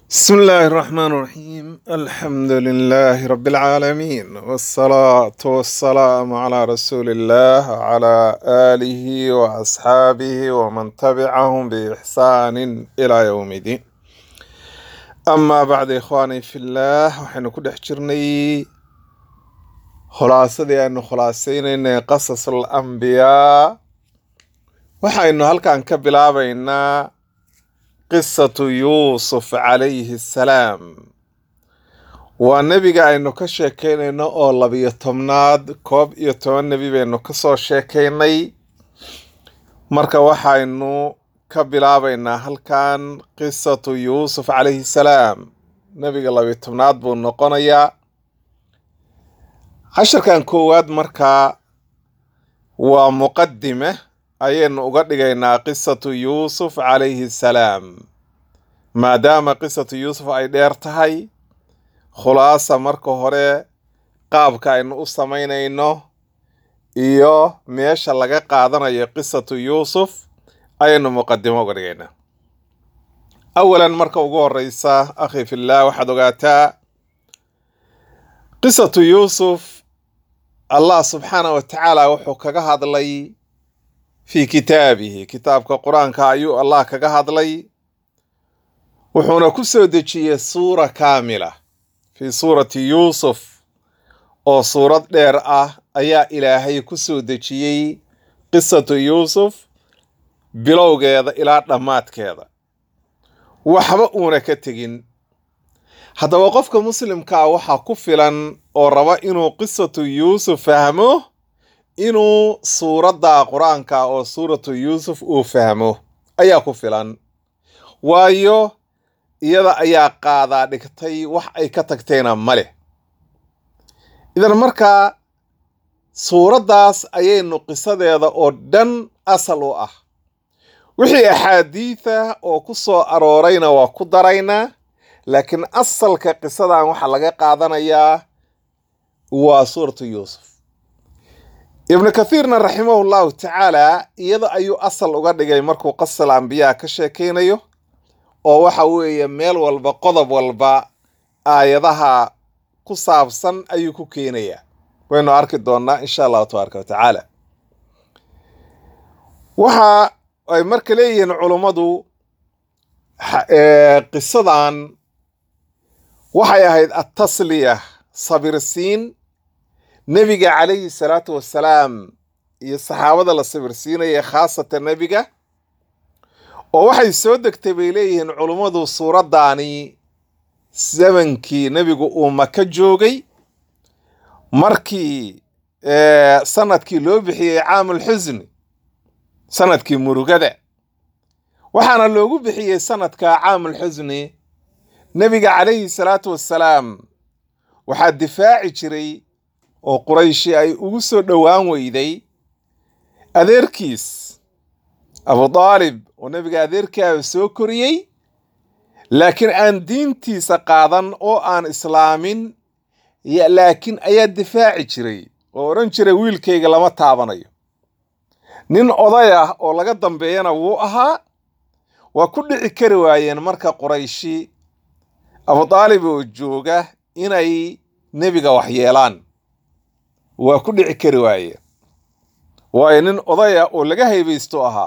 بسم الله الرحمن الرحيم الحمد لله رب العالمين والصلاة والسلام على رسول الله وعلى آله وأصحابه ومن تبعهم بإحسان إلى يوم الدين أما بعد إخواني في الله وحين كل حجرني خلاصة أنه خلاصين إن قصص الأنبياء وحين هل كان كبلا بيننا qisatu yuusuf calayhi assalaam waa nebiga aynu ka sheekaynayno oo labiyo tobnaad koob iyo toban nebi baynu ka soo sheekaynay marka waxaynu ka bilaabaynaa halkan qisatu yuusuf calayhi salaam nebiga labiyo tobnaad buu noqonayaa casharkan koowaad markaa waa muqadime ayaynu uga dhigaynaa qisatu yuusuf calayhi salaam maadaama qisatu yuusuf ay dheer tahay khulaasa marka hore qaabka aynu u samaynayno iyo meesha laga qaadanayo qisatu yuusuf ayaynu muqadimo uga dhigaynaa awalan marka ugu horeysa akhi fillah waxaad ogaataa qisatu yuusuf allah subxaana wa tacaala wuxuu kaga hadlay fii kitaabihi kitaabka qur-aanka ayuu allah kaga hadlay wuxuuna ku soo dejiyey suura kaamila fii suurati yuusuf oo suurad dheer ah ayaa ilaahay ku soo dejiyey qisatu yuusuf bilowgeeda ilaa dhammaadkeeda waxba uuna ka tegin haddaba qofka muslimkaa waxaa ku filan oo raba inuu qisatu yuusuf fahmo inuu suuradda qur-aanka oo suuratu yuusuf uu fahmo ayaa ku filan waayo iyada ayaa qaadaa dhigtay wax ay ka tagteena ma leh idan markaa suuraddaas ayaynu qisadeeda oo dhan asal u ah wixii axaadiida oo ku soo aroorayna waa ku daraynaa laakiin asalka qisadan waxaa laga qaadanayaa waa suuratu yuusuf ibnu kathiirna raximahu llahu tacaala iyada ayuu asal uga dhigay markuu qasal ambiyaa ka sheekaynayo oo waxa weeye meel walba qodob walba aayadaha ku saabsan ayuu ku keenayaa waynu arki doonnaa insha allahu tabaaraka wa tacaala waxa ay marka leeyihiin culummadu qisadan waxay ahayd attasliya sabirsiin nebiga calayhi salaatu wassalaam iyo saxaabada la sabirsiinaya khaasatan nebiga oo waxay soo degtay bay leeyihiin culummadu suuraddaani zamankii nebigu uu maka joogay markii sanadkii loo bixiyey caamulxusni sanadkii murugada waxaana loogu bixiyey sanadka caamulxusni nebiga calayhi salaatu wassalaam waxaa difaaci jiray oo qurayshi ay ugu soo dhowaan weyday adeerkiis abu daalib oo nebiga adeerkaaba soo koriyey laakiin aan diintiisa qaadan oo aan islaamin laakiin ayaa difaaci jiray oo odhan jiray wiilkayga lama taabanayo nin oday ah oo laga dambeeyana wuu ahaa waa ku dhici kari waayeen marka qurayshi abu daalib oo jooga inay nebiga waxyeelaan waa ku dhici kari waaye waayo nin odaya oo laga haybaysto ahaa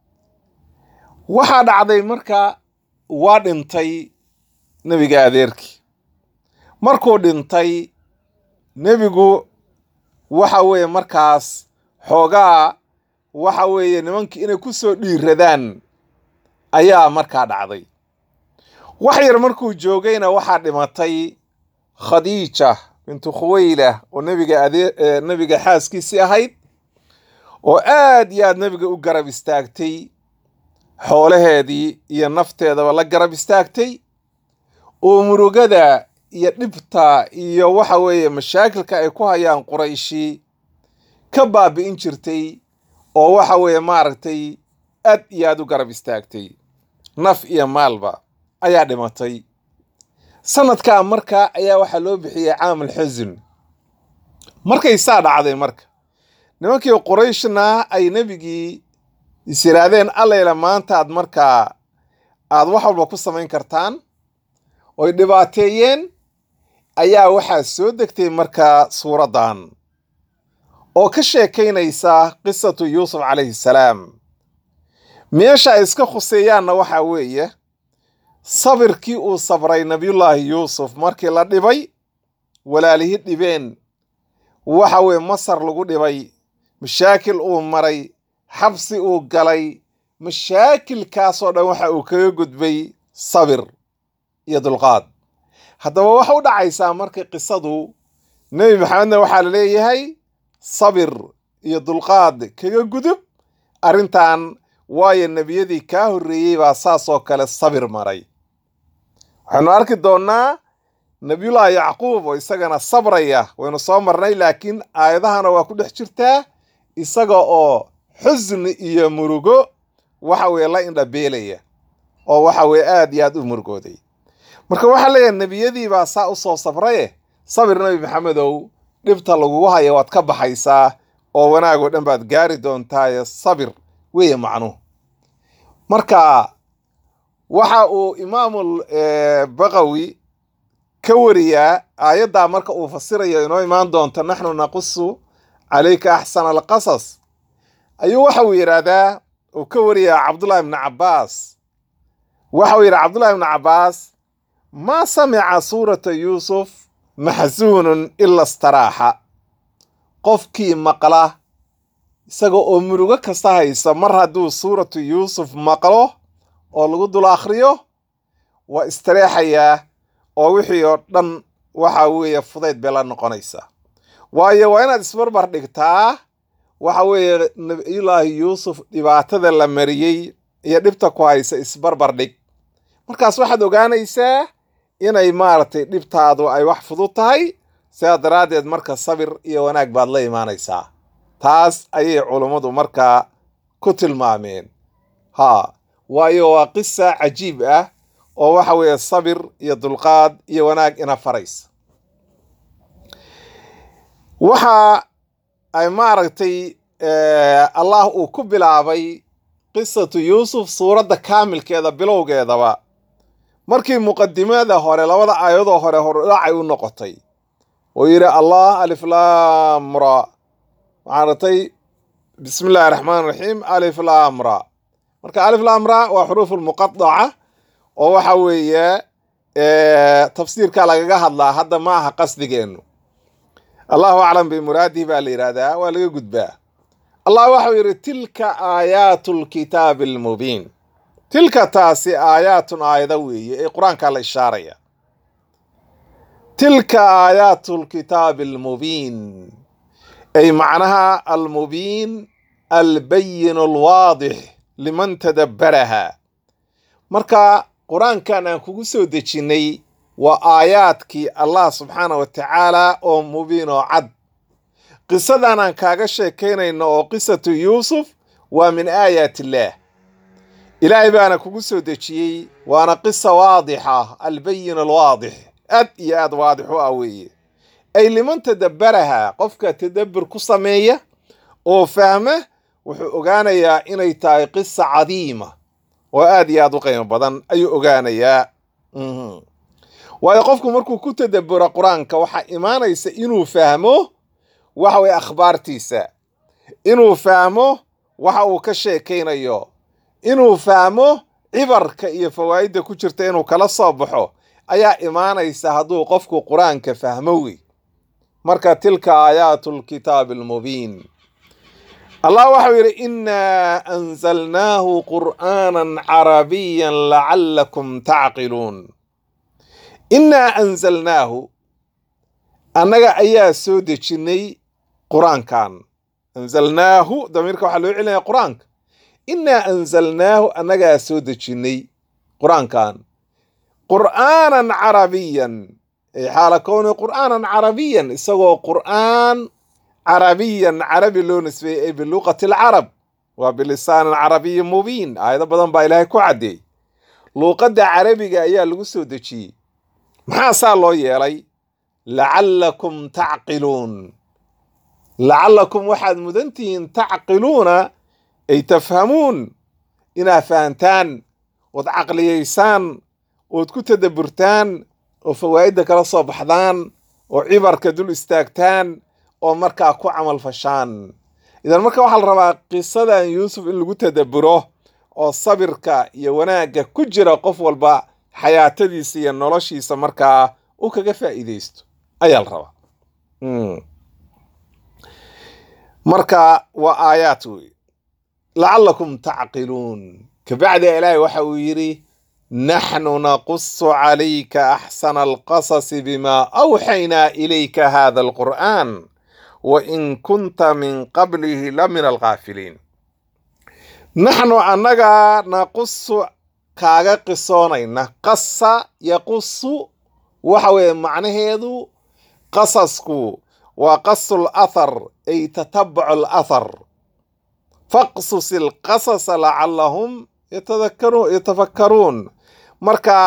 waxaa dhacday marka waa dhintay nebiga adeerkii markuu dhintay nebigu waxa weeye markaas xoogaa waxa weeye nimankii inay ku soo dhiiradaan ayaa markaa dhacday wax yar markuu joogayna waxaa dhimatay khadiija bintu khuweyla oo nebiga adee nebiga xaaskiisii ahayd oo aad iyo aad nebiga u garab istaagtay xoolaheedii iyo nafteedaba la garab istaagtay oo murugada iyo dhibta iyo waxa weeye mashaakilka ay ku hayaan qurayshi ka baabi'in jirtay oo waxa weeye maaragtay aad iyo aad u garab istaagtay naf iyo maalba ayaa dhimatay sanadkaa marka ayaa waxaa loo bixiyey caamul xusun markay saa dhacday marka nimankii qurayshna ay nebigii is yidhaahdeen allayla maanta aad markaa aad wax walba ku samayn kartaan oy dhibaateeyeen ayaa waxaa soo degtay markaa suuraddan oo ka sheekaynaysa qisatu yuusuf calayhi salaam meesha ay iska khuseeyaanna waxaa weeye sabirkii uu sabray nabiyullaahi yuusuf markii la dhibay walaalihii dhibeen waxa weye masar lagu dhibay mashaakil uu maray xabsi uu galay mashaakilkaasoo dhan waxa uu kaga gudbay sabir iyo dulqaad haddaba waxa u dhacaysaa markii qisadu nebi maxamedna waxaa la leeyahay sabir iyo dulqaad kaga gudub arrintan waayo nebiyadii kaa horreeyey baa saasoo kale sabir maray waxaynu arki doonnaa nebiyullaahi yacquub oo isagana sabraya waynu soo marnay laakiin aayadahana waa ku dhex jirtaa isaga oo xusni iyo murugo waxa weye la indhabeelaya oo waxa weye aad iyo aad u murugooday marka waxaa leeyahay nebiyadii baa saa u soo sabraye sabir nebi maxamedow dhibta lagugu haya waad ka baxaysaa oo wanaagoo dhan baad gaari doontaaye sabir weeye macnuhu marka waxa uu imaamul baqawi ka wariyaa aayaddaa marka uu fasirayo inoo imaan doonto naxnu naqusu calayka axsana alqasas ayuu waxa uu yidhaahdaa uu ka wariyaa cabdullahi ibni cabbaas waxa uu yidhaha cabdullahi ibni cabbaas maa samica suurata yuusuf maxsuunun ila staraaxa qofkii maqla isaga oo murugo kasta haysa mar hadduu suuratu yuusuf maqlo oo lagu dul akhriyo waa istareexayaa oo wixii oo dhan waxa weeye fudayd bay la noqonaysaa waayo waa inaad isbarbar dhigtaa waxa weeye nabiyullaahi yuusuf dhibaatada la mariyey iyo dhibta ku haysa isbarbar dhig markaas waxaad ogaanaysaa inay maaragtay dhibtaadu ay wax fudud tahay sidaa daraaddeed marka sabir iyo wanaag baad la imaanaysaa taas ayay culummadu markaa ku tilmaameen haa waayo waa qisa cajiib ah oo waxa weeye sabir iyo dulqaad iyo wanaag ina faraysa waxa ay maaragtay allah uu ku bilaabay qisatu yuusuf suuradda kaamilkeeda bilowgeedaba markii muqadimada hore labada aayadoo hore hordhacay u noqotay oo yidhi allah aliflaamra maaragtay bismi illaahi raxmaan raxiim aliflaamra marka aliflaamra waa xuruuf lmuqadaca oo waxa weeye tafsiirka lagaga hadlaa hadda ma aha qasdigeennu allahu aclam bimuraadihi baa la yidhaahdaa waa laga gudbaa allah waxau yidhi tilka aayaatu lkitaabi almubiin tilka taasi aayaatun aayada weeye ee qur-aankaa la ishaaraya tilka aayaatu lkitaabi almubiin ay macnaha almubiin albayin alwaadix liman tadabbaraha marka qur-aankan aan kugu soo dejinnay waa aayaadkii allah subxaana wa tacaala oo mubiin oo cad qisadan aan kaaga sheekaynayno oo qisatu yuusuf waa min aayaat illaah ilaahay baana kugu soo dejiyey waana qisa waadixa albayin alwaadix aad iyo aad waadix u ah weeye ay liman tadabbaraha qofka tadabbur ku sameeya oo fahma wuxuu ogaanayaa inay tahay qisa cadiima oo aad iyo aad u qiimo badan ayuu ogaanayaa waayo qofku markuu ku tadabburo qur-aanka waxaa imaanaysa inuu fahmo waxa weye akhbaartiisa inuu fahmo waxa uu ka sheekaynayo inuu fahmo cibarka iyo fawaa'idda ku jirta inuu kala soo baxo ayaa imaanaysa hadduu qofku qur-aanka fahmo wey marka tilka aayaatu lkitaabi almubiin allah waxau yidhi innaa anzalnaahu qur'aanan carabiyan lacallakum tacqiluun innaa anzalnaahu annaga ayaa soo dejinnay qur-aankan anzalnaahu damiirka waxaa loo celinaya qur-aanka innaa anzalnaahu annagaa soo dejinnay qur-aankan qur'aanan carabiyan ay xaala kowni qur'aanan carabiyan isagoo qur'aan carabiyan carabi loo nisbeeyey ay biluqati alcarab waa bilisaanin carabiyin mubiin aayado badan baa ilaahay ku caddeey luuqadda carabiga ayaa lagu soo dejiyey maxaa saa loo yeelay lacallakum tacqiluun lacallakum waxaad mudan tihiin tacqiluuna ay tafhamuun inaad fahantaan ood caqliyaysaan ood ku tadabburtaan oo fawaa'idda kala soo baxdaan oo cibarka dul istaagtaan oo markaa ku camal fashaan idan marka waxaa la rabaa qisadan yuusuf in lagu tadabburo oo sabirka iyo wanaagga ku jira qof walba xayaatadiisa iyo noloshiisa markaa u kaga faa'iidaysto ayaa la rabaa marka waa aayaad wey lacallakum tacqiluun kabacdi ilaahay waxa uu yidhi naxnu naqusu calayka axsana alqasasi bima awxaynaa ilayka hada alqur'an wain kunta min qablihi la min alghaafiliin naxnu annaga naqusu kaaga qisoonayna qasa yaqusu waxa weeye macnaheedu qasasku waa qasu lathar ay tatabacu alathar faqsus ilqasasa lacallahum yatafakkaruun marka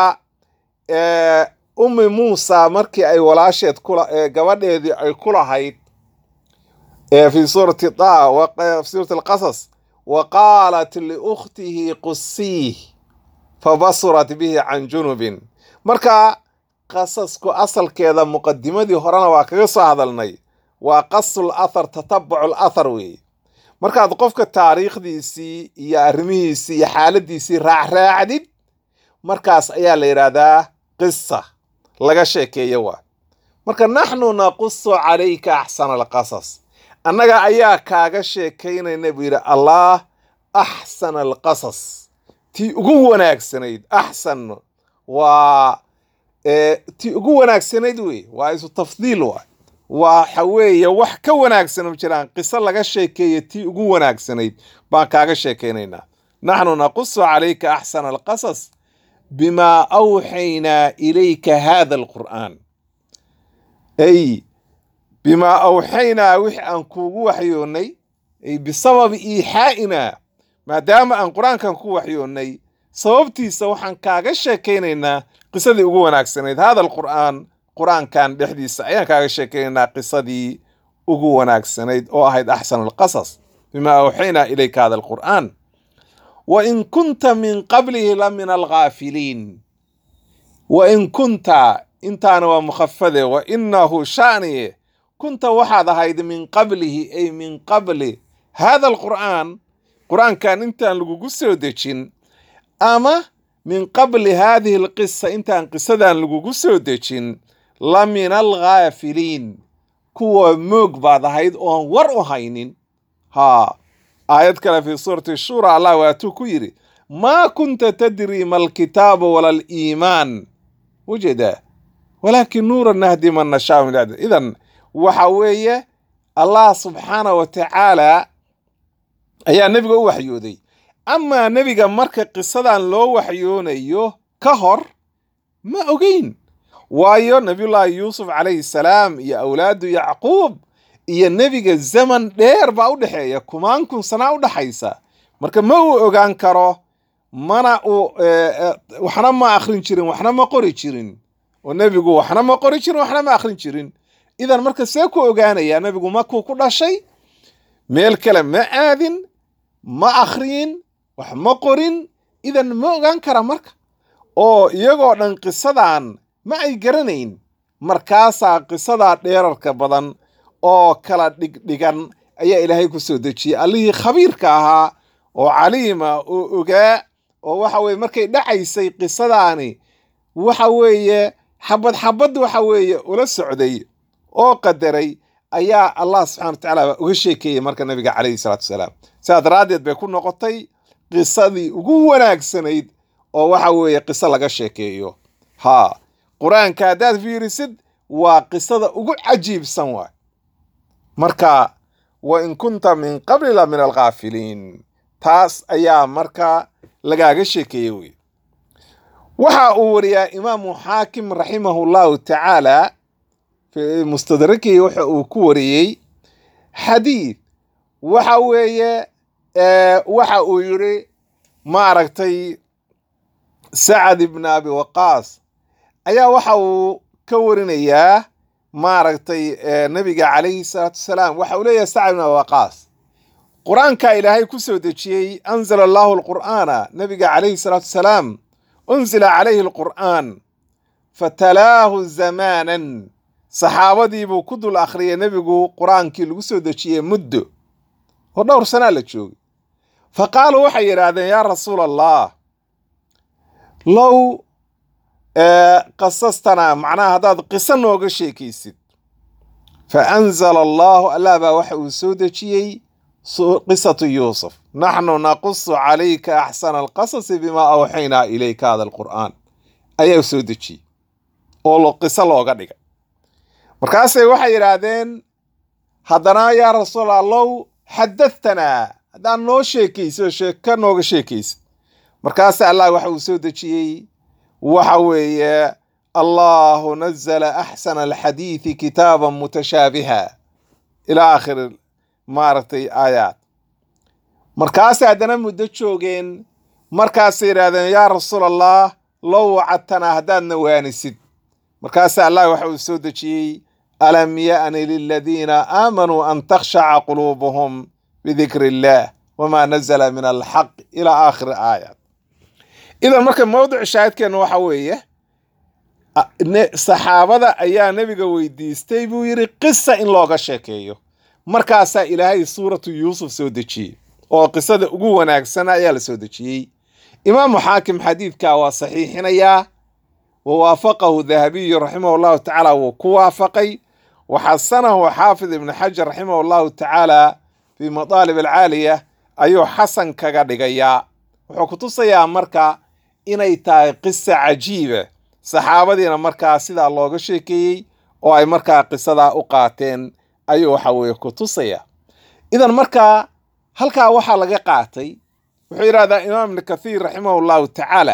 ummi muusa markii ay walaasheed gabadheedii ay ku lahayd fi suurati da fi suurati alqasas wa qaalat liukhtihi qusiih fabasurat bihi can junubin marka qasasku asalkeeda muqadimadii horena waa kaga soo hadalnay waa qasul athar tatabucu lathar weeye markaad qofka taariikhdiisii iyo arrimihiisii iyo xaaladiisii raacraacdid markaas ayaa la yidhaahdaa qisa laga sheekeeyo waa marka naxnu naqusu calayka axsana alqasas annaga ayaa kaaga sheekaynayna buu yidhi allah axsana alqasas tii ugu wanaagsanayd axsan waa tii ugu wanaagsanayd wey waa isu tafdiil waa waxa weeye wax ka wanaagsan ma jiraan qiso laga sheekeeya tii ugu wanaagsanayd baan kaaga sheekaynaynaa naxnu naqusu calayka axsana alqasas bimaa awxaynaa ilayka hada alqur'aan ay bimaa awxaynaa wix aan kuugu waxyoonnay ay bisababi iixaa'inaa maadaama aan qur-aankan ku waxyoonnay sababtiisa waxaan kaaga sheekaynaynaa qisadii ugu wanaagsanayd hada alqur'aan qur-aankan dhexdiisa ayaan kaaga sheekaynaynaa qisadii ugu wanaagsanayd oo ahayd axsan alqasas bimaa awxaynaa ilayka hada alqur'aan wa in kunta min qablihi la min alghaafiliin wa in kunta intaana waa mukhafade wa inahu shaniye kunta waxaad ahayd min qablihi ay min qabli hada alqur'aan qur-aankan intaan lagugu soo dejin ama min qabli haadihi alqisa intaan qisadan lagugu soo dejin la min alghaafiliin kuwa moog baad ahayd oon war u haynin haa aayad kale fii suurati shura allah waatuu ku yidhi maa kunta tadri ma alkitaabu wala aliimaan wajeda walaakin nuura nahdi man nashaa min bacdi idan waxa weeye allah subxaana wa tacaala ayaa nebiga u waxyooday amaa nebiga marka qisadan loo waxyoonayo ka hor ma ogeyn waayo nabiyullaahi yuusuf calayhi salaam iyo awlaadu yacquub iyo nebiga zaman dheer baa u dhexeeya kumaan kun sanaa u dhaxaysa marka ma uu ogaan karo mana uu waxna ma akhrin jirin waxna ma qori jirin oo nebigu waxna ma qori jirin waxna ma akhrin jirin idan marka see ku ogaanayaa nebigu makuu ku dhashay meel kale ma aadin ma akhriyin wax ma qorin idan ma ogaan kara marka oo iyagoo dhan qisadan ma ay garanayn markaasaa qisadaa dheerarka badan oo kala dhigdhigan ayaa ilaahay ku soo dejiyey allihii khabiirka ahaa oo caliima oo ogaa oo waxa weye markay dhacaysay qisadaani waxa weeye xabad xabad waxa weeye ula socday oo qadaray ayaa allah subxana wa tacaala uga sheekeeyey marka nabiga calayhi salaatu wasalaam sidaa daraaddeed bay ku noqotay qisadii ugu wanaagsanayd oo waxa weeye qiso laga sheekeeyo haa qur-aanka haddaad fiirisid waa qisada ugu cajiibsan waay marka wa in kunta min qabli la min alghaafiliin taas ayaa marka lagaaga sheekeeyey wey waxa uu wariyaa imaamu xaakim raximahu llahu tacaala fi mustadrakihi waxa uu ku wariyey xadiid waxa weeye waxa uu yiri maaragtay sacad ibn abi waqaas ayaa waxa uu ka warinayaa maaragtay nabiga calayhi salaatu wasalaam waxa uu leeyahay sacad ibn abi waqaas qur-aanka ilaahay ku soo dejiyey anzala allahu alqur'aana nabiga calayhi salaatu wasalaam unzila calayhi alqur'aan fatalaahu zamaanan saxaabadiibuu ku dul akhriyay nebigu qur-aankii lagu soo dejiyey muddo oo dhowr sanaa la joogay fa qaaluu waxay yidhaahdeen yaa rasuula allah low qasastanaa macnaha haddaad qiso nooga sheekaysid fa anzala allahu allah baa waxa uu soo dejiyey qisatu yuusuf naxnu naqusu calayka axsana alqasasi bimaa awxaynaa ilayka hada alqur'aan ayaa soo dejiyey oo qiso looga dhigay markaasay waxay yidhaahdeen haddana yaa rasuul allow xadathtanaa haddaad noo sheekaysid oo sheeko nooga sheekaysid markaasa allah waxa uu soo dejiyey waxa weeye allahu nazala axsana alxadiidi kitaaban mutashaabiha ilaa aakhiri maaragtay aayaad markaasay haddana muddo joogeen markaasay yidhahdeen yaa rasuul allah low wacadtanaa haddaadna waanisid markaasa allah waxa uu soo dejiyey alam ya'ni liladiina aamanuu an takhshaca quluubuhum bidikri illaah wamaa nazala min alxaq ilaa aakhiri aayaat idan marka mawdic shaahidkeenna waxa weeye saxaabada ayaa nebiga weydiistay buu yidhi qisa in looga sheekeeyo markaasaa ilaahay suuratu yuusuf soo dejiyey oo qisada ugu wanaagsan ayaa la soo dejiyey imaamu xaakim xadiidka waa saxiixinayaa wa waafaqahu dahabiyu raximah llahu tacaala wuu ku waafaqay wa xasanahu xaafid ibnu xajar raximah llahu tacaala fii madaalib alcaaliya ayuu xasan kaga dhigayaa wuxuu ku tusayaa marka inay tahay qisa cajiiba saxaabadiina markaa sidaa looga sheekeeyey oo ay markaa qisadaa u qaateen ayuu waxa weeye ku tusaya idan markaa halkaa waxaa laga qaatay wuxuu yidhahdaa imaam ibnu kathiir raximahu llahu tacaala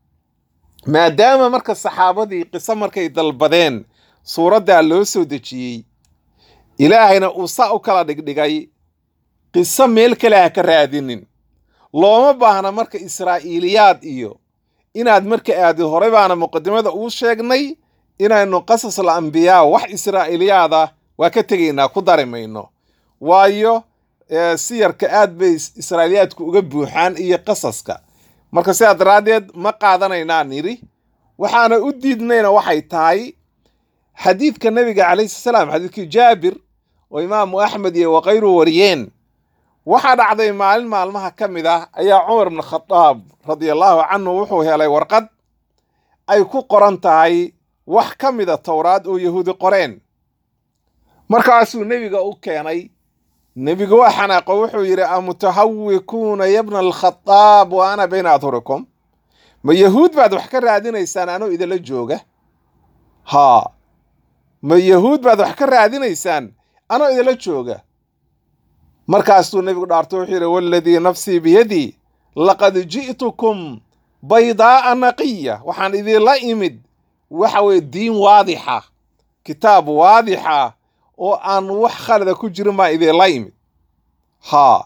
maadaama marka saxaabadii qiso markay dalbadeen suuraddaa loo soo dejiyey ilaahayna uu saa u kala dhigdhigay qiso meel kale ha ka raadinin looma baahna marka israa'iiliyaad iyo inaad marka aadi hore baana muqadimada uu sheegnay inaynu qasasul ambiyaa wax israa'iiliyaada waa ka tegaynaa ku dari mayno waayo siyarka aad bay israa'iiliyaadku uga buuxaan iyo qasaska marka sidaa daraaddeed ma qaadanaynaa nidhi waxaana u diidnayna waxay tahay xadiidka nebiga calayhi salaam xadiidkii jaabir oo imaamu axmed iyo wakayru wariyeen waxaa dhacday maalin maalmaha ka mid ah ayaa cumar ibnu khadaab radiallahu canhu wuxuu helay warqad ay ku qoran tahay wax ka mida towraad oo yahuudi qoreen markaasuu nebiga u keenay nebigu waa xanaaqo wuxuu yidhi amutahawikuuna yabna alkhadaab wa ana bayna adhurikum ma yahuud baad wax ka raadinaysaan anoo idinla jooga haa ma yahuud baad wax ka raadinaysaan anoo idinla jooga markaasuu nebigu dhaarto wuxuu yidhi waladii nafsii biyadii laqad ji'tukum baydaa'a naqiya waxaan idinla imid waxa weye diin waadixa kitaab waadixa oo aan wax khalada ku jirin baan idinla imid haa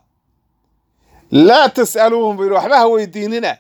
laa tas'aluuhum buu yidhi waxba ha weydiinina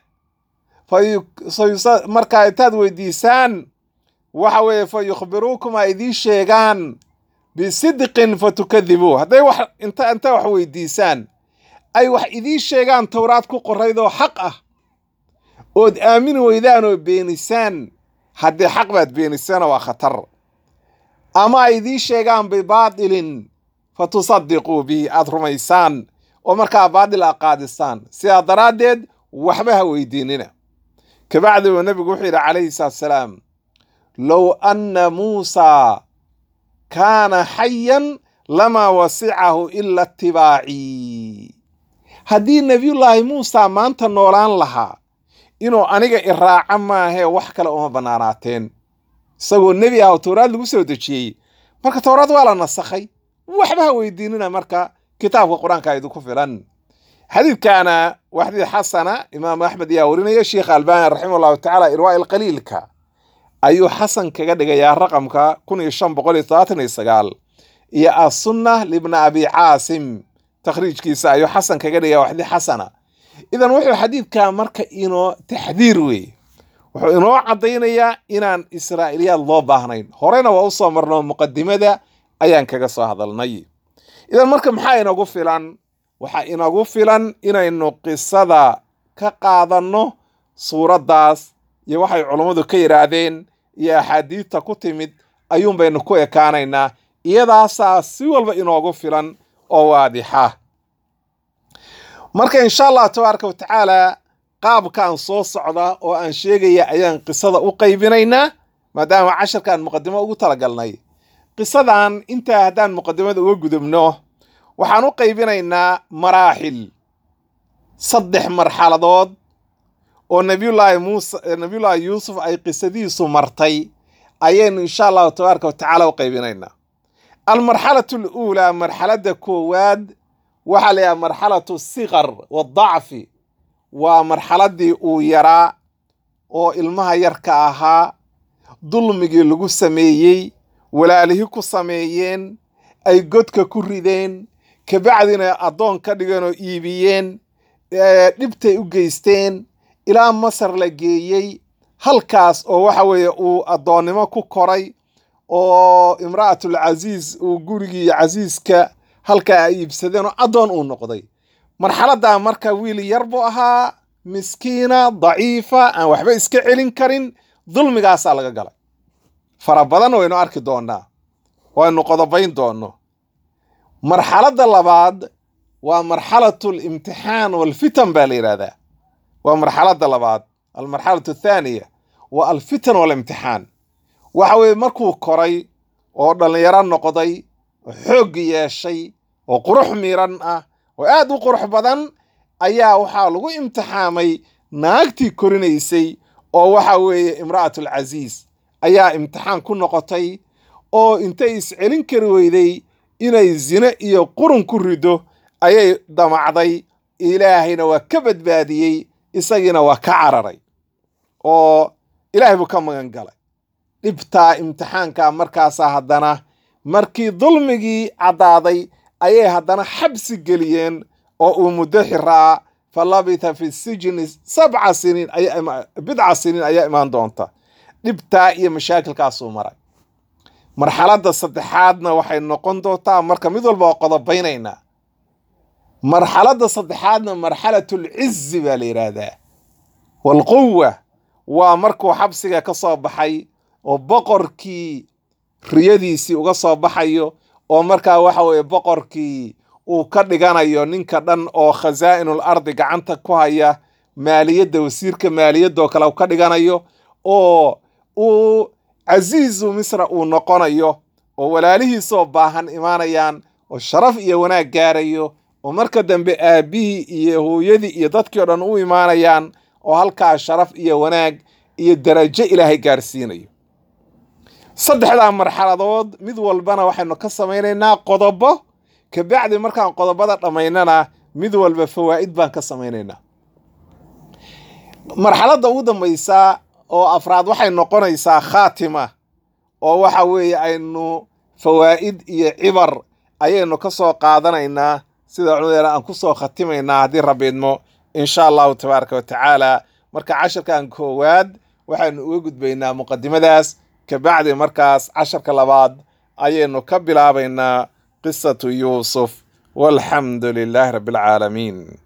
markaa intaad weydiisaan waxa weeye fa yukhbiruukum ay idiin sheegaan bisidqin fatukadibuu hadday wax inta inta wax weydiisaan ay wax idiin sheegaan towraad ku qorayd oo xaq ah ood aamini weydaan oo beenisaan haddii xaq baad beenisana waa khatar ama ay idiin sheegaan bibaatilin fa tusadiquu bihi aad rumaysaan oo markaa baatil a qaadisaan sidaa daraaddeed waxba ha weydiinina kabacdi uu nebigu wuxuu yidhi calayhi salaatu salaam low anna muusaa kaana xayan lamaa wasicahu ila itibaacii haddii nebiyullaahi muusa maanta noolaan lahaa inuu aniga iraaca maahee wax kale uma bannaanaateen isagoo nebi ah oo towraad lagu soo dejiyey marka towraad waa la nasakhay waxba ha weydiinina marka kitaabka qur-aanka idinku filan xadiidkaana waa xadiid xasana imaamu axmed ayaa warinaya sheikh albani raximah allahu tacaala irwaa ilqaliilka ayuu xasan kaga dhigayaa raqamka kun iyo shan boqol iyo todobaatan iyo sagaal iyo assunna libna abi caasim takhriijkiisa ayuu xasan kaga dhigaya waa xadiid xasana idan wuxuu xadiidkaa marka inoo taxdiir weeye wuxuu inoo caddaynayaa inaan israa'iiliyaad loo baahnayn horena waa u soo marno muqadimada ayaan kaga soo hadalnay idan marka maxaa inagu filan waxaa inagu filan inaynu qisada ka qaadanno suuraddaas iyo waxay culummadu ka yidhaahdeen iyo axaadiidta ku timid ayuun baynu ku ekaanaynaa iyadaasaa si walba inoogu filan oo waadixa marka insha allah tabaaraka wa tacaala qaabkaan soo socda oo aan sheegaya ayaan qisada u qaybinaynaa maadaama casharkaan muqadimo ugu talagalnay qisadan intaa haddaan muqadimada uga gudubno waxaan u qaybinaynaa maraaxil saddex marxaladood oo nabiyullaahi muuse nabiyullaahi yuusuf ay qisadiisu martay ayaynu insha allahu tabaaraka wa tacaala u qaybinaynaa almarxalatu aluulaa marxaladda koowaad waxaa la yidhaha marxalatu sikar wadacfi waa marxaladdii uu yaraa oo ilmaha yarka ahaa dulmigii lagu sameeyey walaalihii ku sameeyeen ay godka ku rideen kabacdina addoon ka dhigeen oo iibiyeen dhibtay u geysteen ilaa masar la geeyey halkaas oo waxa weeye uu addoonnimo ku koray oo imra'atul casiis uu gurigii casiiska halkaa ay iibsadeen oo addoon uu noqday marxaladdaa marka wiil yar buu ahaa miskiina daciifa aan waxba iska celin karin dulmigaasaa laga galay fara badan waynu arki doonnaa waynu qodobayn doonno marxaladda labaad waa marxalatu alimtixaan walfitan baa la yidhahdaa waa marxaladda labaad almarxalatu athaaniya waa alfitan walimtixaan waxa weeye markuu koray oo dhallinyaro noqday oo xoog yeeshay oo qurux miran ah oo aad u qurux badan ayaa waxaa lagu imtixaamay naagtii korinaysay oo waxa weeye imra'atul casiis ayaa imtixaan ku noqotay oo intay iscelin kari weyday inay zine iyo qurun ku rido ayay damacday ilaahayna waa ka badbaadiyey isagiina waa ka cararay oo ilaahay buu ka magan galay dhibtaa imtixaanka markaasaa haddana markii dulmigii caddaaday ayay haddana xabsi geliyeen oo uu muddo xiraa fa labitha fi sijni sabca siniin bidca siniin ayaa imaan doonta dhibtaa iyo mashaakilkaasuu maray marxaladda saddexaadna waxay noqon doontaa marka mid walba oo qodobaynaynaa marxaladda saddexaadna marxalatul cizi baa la yidhaahdaa walquwa waa markuu xabsiga ka soo baxay oo boqorkii riyadiisii uga soo baxayo oo markaa waxa weeye boqorkii uu ka dhiganayo ninka dhan oo khasaa'inul ardi gacanta ku haya maaliyadda wasiirka maaliyadoo kale uu ka dhiganayo oo uu casiizu misra uu noqonayo oo walaalihiisoo baahan imaanayaan oo sharaf iyo wanaag gaarayo oo marka dambe aabbihii iyo hooyadii iyo dadkii o dhan u imaanayaan oo halkaa sharaf iyo wanaag iyo darajo ilaahay gaarsiinayo saddexdaa marxaladood mid walbana waxaynu ka samaynaynaa qodobo kabacdi markaan qodobada dhammaynana mid walba fawaa'id baan ka samaynaynaa marxaladda ugu dambaysa oo afraad waxay noqonaysaa khaatima oo waxa weeye aynu fawaa'id iyo cibar ayaynu ka soo qaadanaynaa sida culimadeena aan ku soo khatimaynaa haddii rabiidmo insha allahu tabaaraka wa tacaala marka casharkan koowaad waxaynu uga gudbaynaa muqadimadaas kabacdi markaas casharka labaad ayaynu ka bilaabaynaa qisatu yuusuf walxamdu lilaahi rabbi alcaalamiin